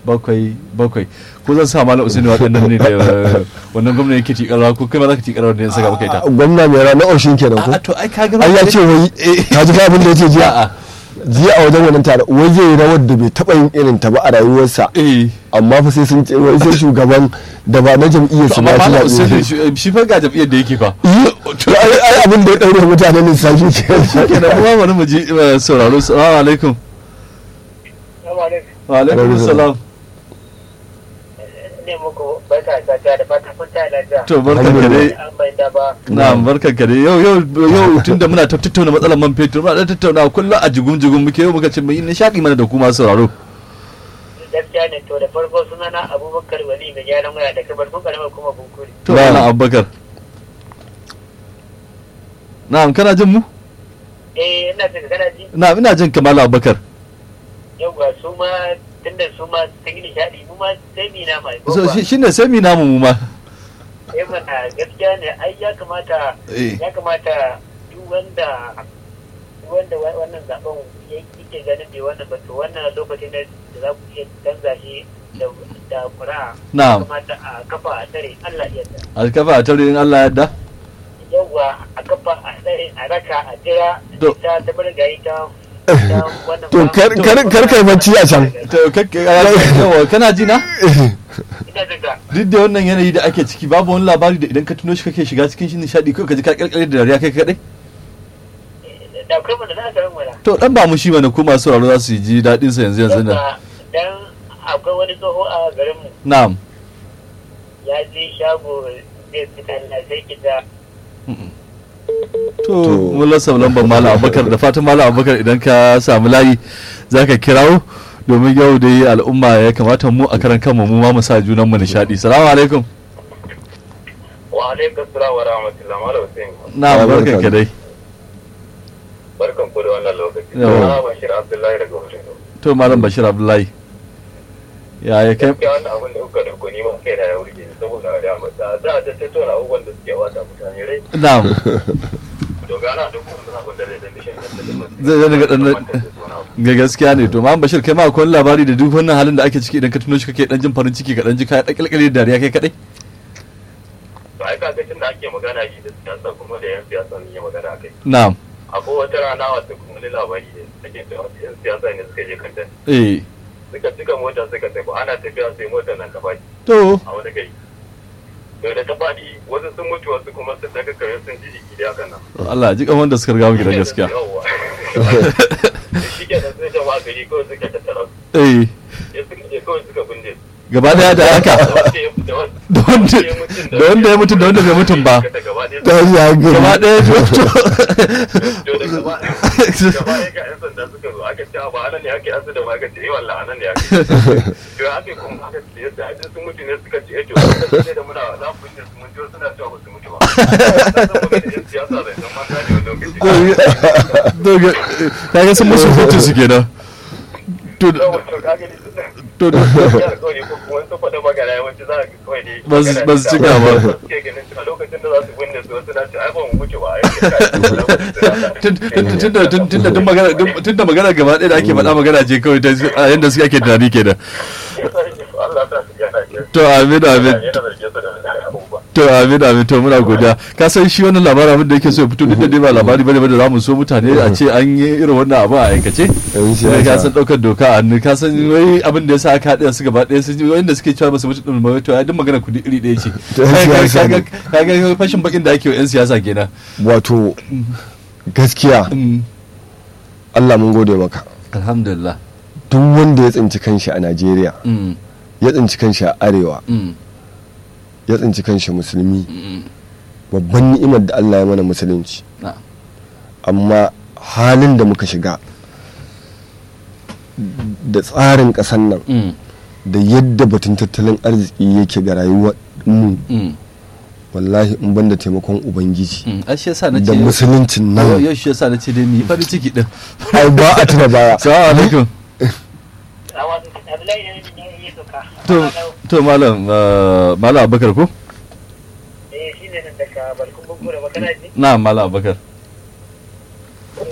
bakwai bakwai ko zan sa malam usaini waɗannan ne da eh, wannan gwamna yake tikarwa ko kai ma za ka tikarwa da yan saka maka ita gwamna mai rana oshin kenan ko a to ai ka ga ai ya ce wai ka ji fa abin da ya ce jiya A'a. jiya a wajen wannan tare wai zai yi rawar da bai taɓa yin irin ta ba a rayuwarsa eh amma fa sai sun ce wai sai shugaban da ba na jam'iyyar su amma ba malam shi usaini zaɓe shi- shi fa ga jam'iyyar da yake fa to ai ai abin da ya ɗaure mutanen lissafi kenan kenan kuma bari mu ji eh, sauraro assalamu alaikum wa alaikum salam ne muku barka da safiya da fata kun ta lafiya. to barkan ka dai An bai da ba. na'am barkan ka dai yau yau yau tunda muna ta tattauna matsalar man fetur muna ta tattauna kullum a jigum jigum muke yau muka ce mu yi nishadi mana da kuma sauraro Gaskiya ne to da farko sunana Abubakar Wali mai gyaran waya da kabar kun karamar kuma bunkuri. to Na'am. malam abubakar na'am kana jin mu Eh ina jin kana ji na'am ina jin ka malam abubakar yauwa su ma tunda su ma sun yi nishadi mu ma sai mi na mai. so shi- shine sai mi namu mu ma Eh mana gaskiya ne ai ya kamata eh ya kamata duk wanda duk wanda wa- wannan zaben ya yake ganin bai wannan ba to wannan lokacin da da za ku iya canza shi da da ƙuri'a. Na'am. Ya kamata a kafa a tare Allah ya yarda. alkafa a tare in Allah ya yarda yawwa a kafa a tsaye a raka a jira To. ta ta bar gari ta ta wannan to kar kar kar kai bacci a can to kakke yawa kana ji na ina daga duk da wannan yanayi da ake ciki babu wani labari da idan ka tuno shi kake shiga cikin shi nishadi ko ka ji ka kirkire da dariya kai kadai da kai mana za ka ran wala to dan ba mu shi mana ko masu sauraro za su ji dadin sa yanzu yanzu nan yawwa dan akwai wani tsoho a garin mu na'am ya je shago zai fita na sai kita to mun lasa lambar malam abubakar da fatan malam abubakar idan ka samu layi zaka kirawo domin yau dai al'umma ya kamata mu a karan kanmu mu ma mu sa junan mu nishadi salamu alaikum wa alaikum salam wa rahmatullah malam Hussein na'am Ya, barkan barka. ka dai barkan ku da wannan lokaci Yawa. na bashir abdullahi daga wajen to malam bashir abdullahi ya ya kai gaskiya wannan abin da kuka dauko ni ma kai na ya wurge ni saboda da mata za a ta tattauna abubuwan da suke wata mutane rai na'am to gana duk wani abin da zai dan dishin da Zai- zai daga dan- ga gaskiya ne to malam bashir kai ma akwai wani labari da duk wannan halin da ake ciki idan ka tuno shi kake dan jin farin ciki ka dan ji ka dakilkale da dariya kai kadai to ai kaga tun da ake magana yi da siyasa kuma da yan siyasa ne ya magana akai na'am akwai wata rana wata kuma wani labari ne ake cewa wasu yan siyasa ne suka je kantan eh suka cika mota suka tafi ana tafiya sai motar nan ta baki to a wani gari to da ta faɗi wasu sun mutu wasu kuma sun daga kare sun ji jiki da hakan nan Allah ji kan wanda suka riga mu gidan gaskiya Yawwa. shi ke da sai jama'a gari kawai suka tattara su. eh ya suka je kawai suka binne su. gaba daya da haka da wanda ya- da wanda- da wanda da wanda ya mutu da wanda bai mutum ba da gaba ɗaya ta yi hankali gaba daya to to da gaba gaba ɗaya ga 'yan sanda suka zo aka ce ba anan ne ake asu da ma aka ce eh wallah anan ne ake to ake kuma aka ce yadda ake sun mutu ne suka ce eh to sai da muna za mu binne su mun ji suna cewa ba su mutu ba saboda yan siyasa da yan mata ne wani lokaci kaga sun musu hutun su kenan to Yawwa, to kaga ni to gaskiya kawai ko kuma sun faɗa magana yawanci za ka kawai ne Ba su- ba su cika ba. suke ganin a lokacin da za su binne su wasu na ce ai ba mu mutu ba ai kai tunda tunda tun magana tunda magana gaba ɗaya da ake faɗa magana ce kawai ta a yanda suke ake tunani kenan Allah ta su gana ke to amin amin yana zarge su da abubuwa to amin amin to muna godiya ka san shi wannan labarin abin da yake so ya fito duk da dai ba labari bane ba da zamu so mutane a ce an yi irin wannan abu a aikace Yan sai ka siyasa. san daukar doka a hannu ka san wai abin da yasa aka haɗa su gaba ɗaya sun wanda suke cewa ba su mutu din ba to ai duk magana kudi iri ɗaya ce To yan Kaga- siyasa ne. kaga kaga fashin bakin da ake wa yan siyasa kenan wato gaskiya Mm. Allah mun gode maka alhamdulillah duk wanda ya tsinci kanshi a Najeriya Mm, ya tsinci kanshi a arewa mm, ya tsinci kanshi musulmi mm. babban ni'imar da Allah ya mana musulunci na'am. amma halin da muka shiga da tsarin ƙasar nan Mm, da yadda batun tattalin arziki yake ga rayuwar mu mm, wallahi in banda taimakon ubangiji mm. ai shi yasa na ce da musuluncin yau nan yau shi yasa na ce dai mu yi farin ciki din ai ba a tuna baya salamu alaikum Abdullahi ne ne ya doka to to malam uh, malam abubakar ko eh shi ne nan daga balkon bunkura magana ji na malam abubakar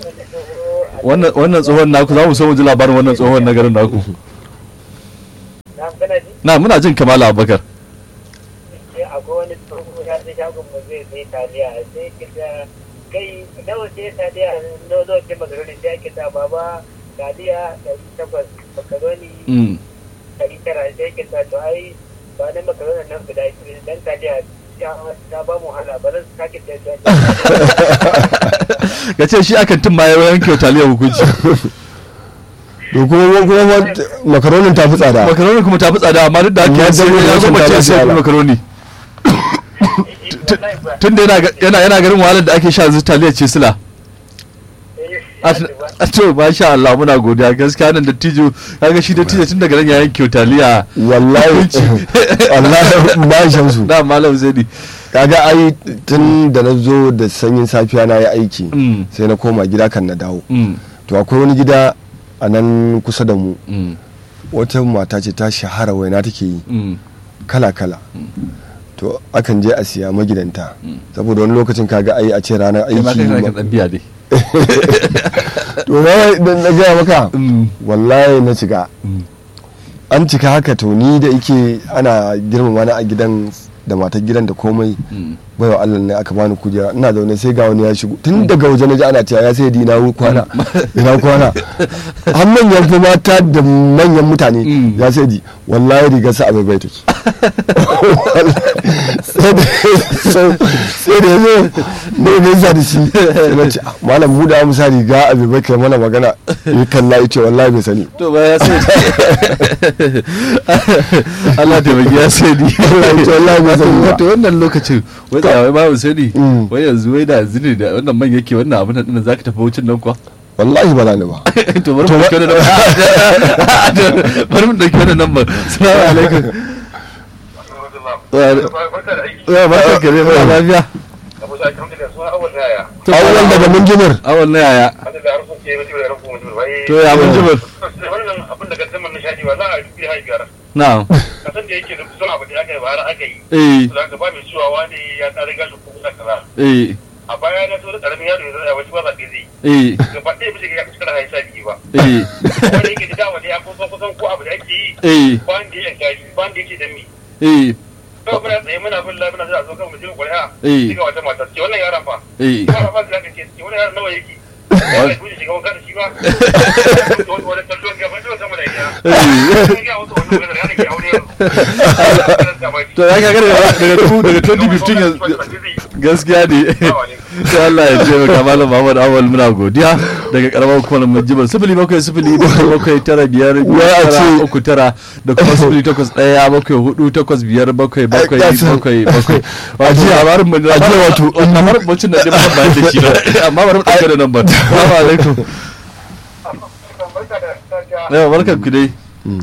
wannan wannan tsohon naku za mu so mu ji labarin wannan tsohon na garin naku na kana ji na muna jin kamala abubakar sai akwai wani tsoho ya sai shagon mu zai sai taliya sai kita kai nawa sai taliya nawa zo ce makaroni sai ake ta baba taliya ɗari takwas makaroni Mm. ɗari tara sai ake ta to ai ba na makaroni nan guda biyu dan taliya ta ta ba mu hala ba zan sake ta ka ce shi akan tun ma ya yanke wa taliyar hukunci to kuma kuma makaronin ta fi tsada makaroni kuma ta fi tsada amma duk da haka ya Amma sai dai ya zo rashin mace ta sai wahala. makaroni tun da yana ga- yana yana garin wahalar da ake sha yanzu taliyar ce sila a to masha Allah muna godiya gaskiya nan da tijo kaga shi da tijo tun daga nan ya yanke wa taliya wallahi wallahi ba shamsu da malam zaidi kaga ai tun da na zo da sanyin safiya na yi aiki Mm. sai na koma gida kan na dawo Mm, to akwai wani gida a nan kusa da mu mm, wata mata ce ta shahara waina take yi mm. kala-kala to akan je a siya magidanta saboda wani lokacin kaga ai a ce ranar kai ma kai kana aiki kan biya dai to na na gaya maka Mm, wallahi na shiga mm. an cika haka to ni da yake ana girmama na a gidan da matar gidan da komai Mm. baiwa Allah ne aka bani kujera ina zaune sai ga wani ya shigo tun daga waje na ji ana cewa ya sai di na kwana ina kwana har manyan fa mata da manyan mutane Mm. ya sai di wallahi rigar sa abai bai take sai da sai da yazo ne ne sa da shi sai na ce "Ah, malam mu da mu sa riga abai bai kai mana magana ya kalla ya ce wallahi bai sani to ba ya sai Allah da bagi ya sai ni Allah ya ce wallahi bai sani ba. wato wannan lokacin wai da wai babu sai ni Mm. wai yanzu wai da yanzu ne da wannan man yake wannan abin nan din zaka tafi wucin nan kuwa wallahi ba za ni ba to bari mu dauki wannan number bari mu dauki wannan number assalamu alaikum Barka da aiki. ya ba ka ne ba lafiya Abu Sa'id alhamdulillah suna awal na yaya. awon daga mun jimir awal na yaya Hada da harfin ke mutu da harfin mutu bai. to ya mun jibir Wannan abin da gaddamar nishadi wallahi a dubi haifiyar. na'am Kasan da yake da kusan abu da aka yi bara aka yi. eh Za ka ba mai cewa wani ya tsare gashi ko kusa kaza. eh A baya na so da karamin yaro ya zai a wasu ba zaɓe zai. eh Gaba ɗaya bisa ga kusa da haisa biyu ba. eh Wanda yake da dawa ne ya kusan kusan ko abu da ake yi. eh Ba da ya yanka ba da yake da mi. eh Kawai muna tsaye muna bin labi na zai a zo kan mutum ƙuri'a. Eh. Shiga wata mata ce wannan yaron fa. eh Ba ba da ce ce wannan yaron nawa yake. Wani kuje shiga wanka da shi ba. Wani wani kallon gaba da sama da ita. Wani ya wasu wannan wani yaron ke aure yau. to ya ga daga tu daga 2015 yanzu gaskiya ne sai Allah ya ce maka malam Muhammad Awal muna godiya daga karamar hukumar Majibar sifili bakwai sifili bakwai bakwai tara biyar Wai a tara ce- uku tara da kuma sifili takwas ɗaya bakwai hudu takwas biyar bakwai bakwai Ai, kasan- bakwai bakwai wato Ajiya- labarin mu ajiya wato- labarin bacin da ɗin ban da shi ba amma bari mu ɗauke da nambar assalamu alaikum yawa barkan ku dai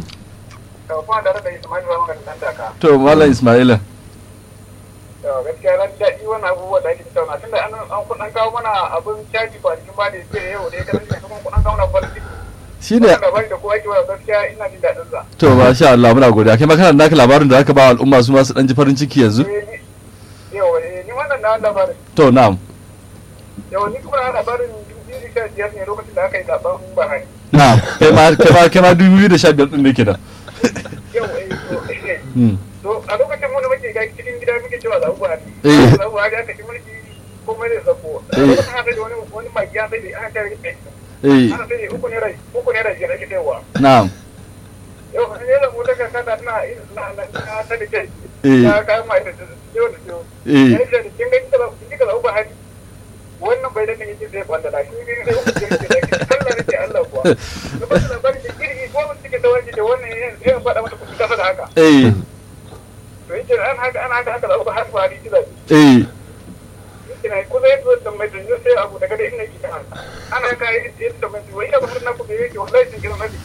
to malam Ismaila gaskiya ran daɗi wannan abubuwa da ake tattauna tunda an an kuɗin kawo mana abin caji kwanakin ba da ya ce yau da ya kasance kuma kuɗin kawo mana farin ciki shine wannan labari da kowa yake wa gaskiya ina jin daɗin sa to masha Allah muna godiya kai ma kana da naka labarin da zaka ba wa al'umma su ma su dan ji farin ciki yanzu Eh, ni- yau eh, ni wannan na labarin to na'am yau ni kuma na labarin dubu sha biyar ne lokacin da aka yi zaben bahari na'am kai ma kai ma kai ma 2015 din ne kenan yau eh, to, eh, Mm. to a lokacin wani muke ga cikin gida muke cewa zaɓen bahari Eh. zaɓen bahari aka ci mulki komai zai zako a Eh. lokacin aka da wani wani magi ya sai da ana tare da eh ana sai da uku ne rai uku ne rai biyar ake sayarwa na'am yau ne da mu daga kasa na na na na ta da kai Eh. ya kayan mai da ciwo da ciwo Eh. ya ce da kin ga kika kika zaɓen bahari wannan bai da kan yake zai kwanda da shi ne da uku ne da ke Allah ne ke Allah kuwa da ba da bari da kirki ko mun take da wani da wannan ya faɗa mata kuɗi kasa da haka eh to yake an haka an haka haka zaɓen bahari bahari kila eh ina kusa yadda zai tambayi da zai sai abu daga da ina gida ana kai yadda tambayi wai ina ba na ku da yake wallahi sun kira sani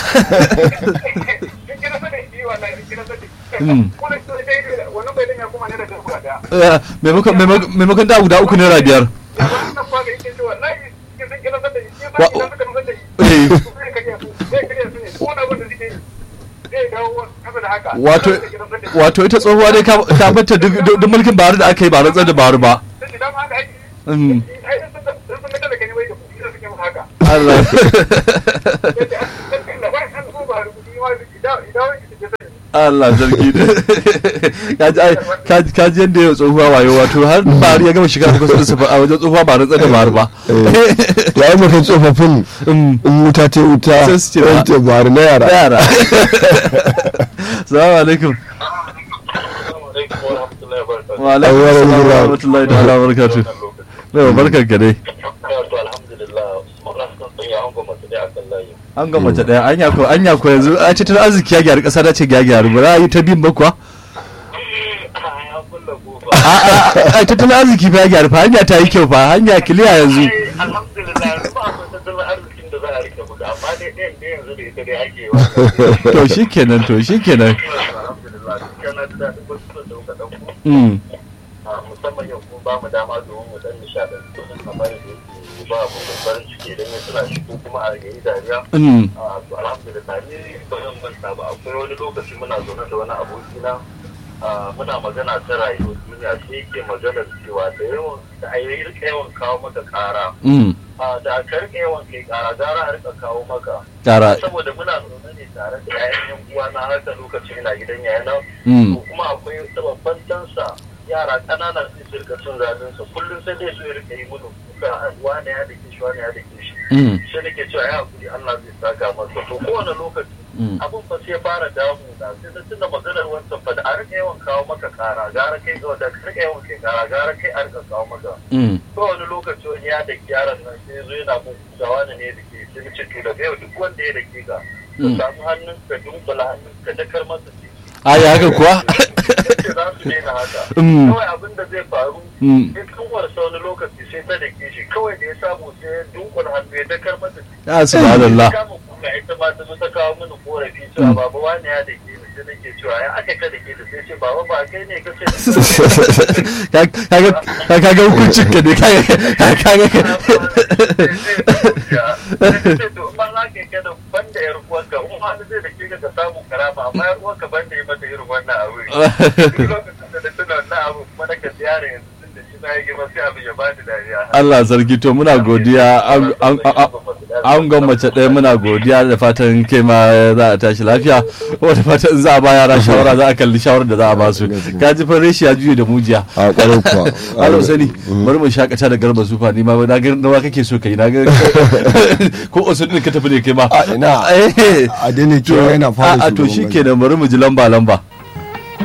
sun kira sani shi wallahi sun kira sani Mm. kuma sun sai wannan bai dan ya kuma ne da kuma da eh, maimakon maimakon- maimakon da guda uku naira biyar ya ba nan fa da yake cewa wallahi sun kira sani shi ba Wa- idan suka nuna da Eh. shi zai kariya su zai kariya su ne ko na wanda suke zai dawo kasa da haka wato Zai kira sani. wato ita tsohuwa dai ka ka bata duk duk duk mulkin Buhari da aka yi ba rantsar da Buhari ba Sai da dama haka ake yi. Mm. Ai, sun sun sun ga talaka ne wai da kuɗi da suke mun haka Allah yadda an san da ba an zo ba rubuci ma idan idan wani ke Allah zargi kaji ai kaji kaji yadda ya tsohuwa wayo wato har bari ya gama shiga kusa da a wajen tsohuwa ba rantsar da bari ba ya yi maka tsofaffin Mm. in wuta ta wuta Sai su ce ba. wance bari na yara yara salamu alaikum wa alaikum Wa assalam wa alaikum rahmatullahi ta'ala wa barakatuh Yau barkan ka dai an ga mace daya anya ko anya ko yanzu a tattalin arziki ya gyaru kasa da ce ya gyaru ba za a yi ta bin ba kuwa a a a tattalin arziki fa ya gyaru fa hanya ta yi kyau fa hanya kiliya yanzu alhamdulillah ba akwai tattalin arzikin da za a rike buga amma dai ɗayan da yanzu da ita dai ake wa to shikenan to shikenan alhamdulillah kana da daɗin wasu da kuka ɗauko mm a musamman yau kuma ba mu dama domin mu dan nishaɗantu kamar da yake ba mu da farin ciki idan ya tuna shi ko kuma a yayi dariya mm a to alhamdulillah ni ba zan manta ba akwai wani lokaci muna zaune da wani abokina a, muna magana ta rayuwar duniya sai yake maganar cewa da yawan da a yi rika yawan kawo maka ƙara mm a, da ka rika yawan kai ƙara gara a rika kawo maka tara saboda muna zaune ne tare da 'ya'yan yan uwa na haka lokacin ina gidan yayana mm to kuma akwai babban tansa yara ƙanana sai su rika cin zaɓen sa kullum sai dai su rika yi mudu kuka wane ya dake shi wane ya dake shi mm sai nake cewa ya hakuri Allah zai saka masa to kowane lokaci mm abin fa sai ya fara damu da sai na tuna maganar wancan fa da a rika yawan kawo maka kara gara kai ga da ka rika yawan kai kara gara kai a rika kawo maka mm ko wani lokaci wani ya daki yaron nan sai zo yana mun ga wani ne da ke sai ce to daga yau duk wanda ya dake ka ka Mm. samu hannun ka dunkula hannun ka dakar masa ciki ai haka kuwa yace za su daina haka Mm. kawai abin da zai faru mm sai kanwarsa wani lokaci sai ta dake shi kawai da ya samu sai ya dunkula hannu ya dakar masa ciki ya subhanallah kama kuka ita ma ta zo ta kawo mini korafi cewa baba wani ya dake ni sai nake cewa ya aka ka dake da sai ce baba ba kai ne ka ce kaga kaga hukuncin ka ne kaga kaga banda yar uwanka in wani zai da ke ka samu karama amma yar uwanka banda yi mata irin wannan abu duk lokacin da na tuna wannan abu kuma na ka ziyara yanzu tun da shi na yi girma sai abin ya bani dariya Allah sarki to muna godiya an- an- an- an ga mace ɗaya muna godiya da fatan kai ma za a tashi lafiya wata fatan za a ba yara shawara za a kalli shawarar da za a ba su ka ji fa reshi ya juye da mujiya a kwarar kuwa Allah sani bari mu shakata da garba sufa ni ma na ga nawa kake so kai na ga ko osun din ka tafi ne kai ma a ina Eh. a daina kewa yana fara a to shugaban shikenan bari mu ji lamba lamba